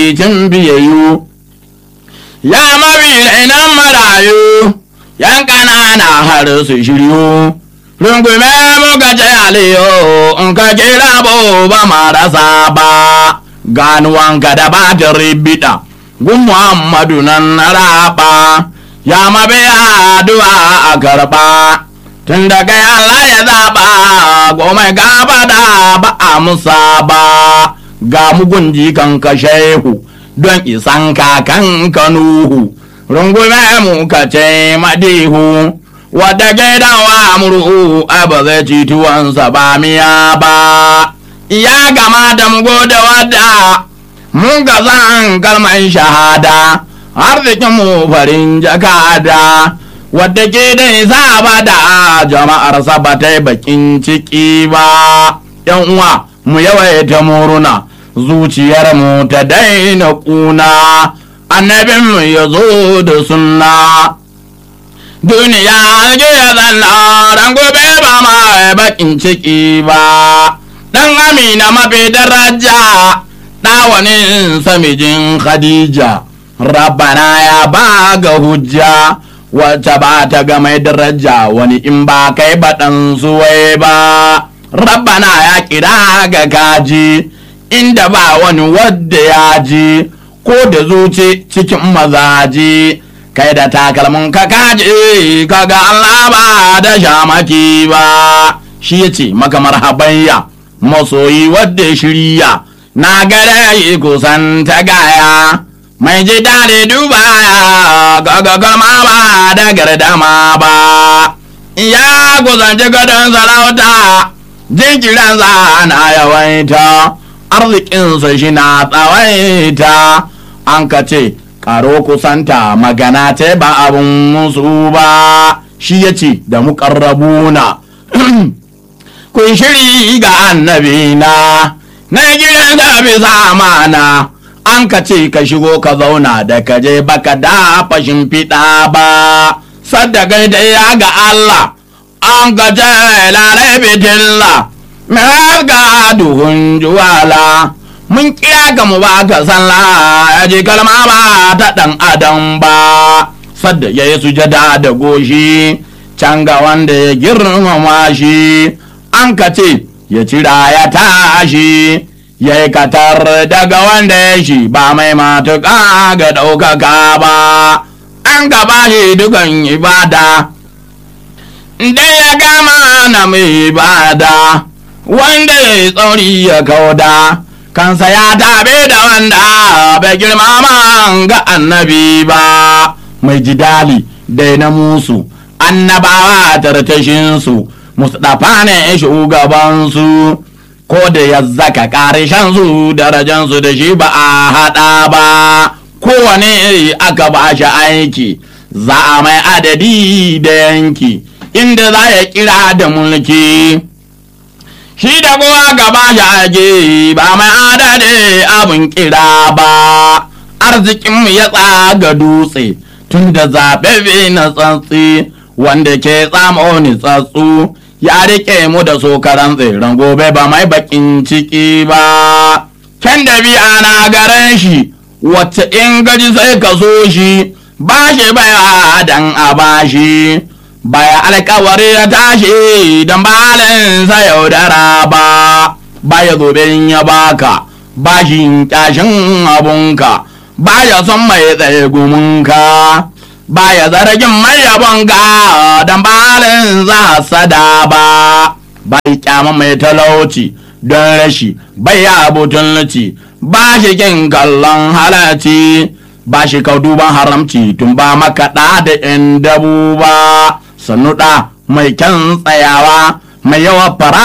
cin biyayyu ya mabi rainan marayu yan ƙanana har su shiryu rungume muka ce aliyu in ka kira ba marasa ba ganuwanka da batin ribida gun muhammadu nan na raba ya mabi addu'a a karba tun da kai Allah ya zaba goma gaba da ba a musa ba ga mugun jikan ka shehu don isan kakan kanuhu rungume mu ka ce madihu wadda gidawa murhu a ba zai ci tuwansa ba miya ba ya gama da mu gode wadda mun ga zan kalman shahada arzikin mu farin jakada wadda ke da isa ba da jama'ar ba ta bakin ciki ba yan uwa mu yawaita muruna zuciyar mu ta daina kuna annabin mu ya zo da sunna duniya ake ya zanna ran gobe ba ma bakin ciki ba dan amina mafi daraja ɗawanin samijin khadija rabbana ya ba ga hujja wacce ba ta ga mai daraja wani in ba kai baɗan suwai ba rabbana ya kira ga kaji inda ba wani wadda ya ji ko da zuci cikin mazaji kai da takalmin ka kaji kaga Allah ba da shamaki ba shi ya ce maka marhabayya masoyi wadda shirya na gare yi kusan ta gaya mai ji daɗi duba gaga gama ba da gardama ba ya kusanci gadon sarauta jinkiransa na yawaita arzikinsa shi na tsawaita an ka ce karo kusanta magana ta ba abin musu ba shi ya ce da muƙarrabuna kun shiri ga annabina na gidan da bisa mana an ka ce ka shigo ka zauna da ka je baka da fashin fiɗa ba sadda gaida ya ga Allah an ka ce lalai bitilla mai ga duhun juwala mun kira ka mu ba ka sallah ya ji kalma ba ta ɗan adam ba sadda ya yi sujada da goshi can ga wanda ya girmama shi an ka ce ya cira ya tashi ya yi katar daga wanda ya shi ba mai matuƙa ga ɗaukaka ba an gaba shi dukan ibada da ya gama na mai ibada wanda ya yi tsauri ya kauda kansa ya tabe da wanda bai girmama ga annabi ba mai jidali dai na musu annabawa tartashinsu mustapha ne shugabansu ko da ya zaka ƙarshen su darajansu da shi ba a haɗa ba kowane aka ba shi aiki za a mai adadi da yanki inda za ya kira da mulki shi da kowa gaba shi aiki ba mai adadi abin kira ba arzikinmu ya tsaga dutse tun da zaɓe na tsantsi wanda ke tsamo ni tsatsu ya rike mu da sokaran tseren gobe ba mai bakin ciki ba can da biya na garan shi wacce in gaji sai ka so shi ba shi baya dan a ba shi baya alkawari ya tashi don balinsa yaudara ba baya zobe ya baka ba shi kyashin abunka baya son mai tsaye gumunka baya zargin mai yabonka don balin za sada ba bai kyama mai talauci don rashi bai abutun luci ba shi kin kallon halarci ba shi kau duban haramci tun ba makaɗa da yan dabu ba sannu ɗa mai kyan tsayawa mai yawa fara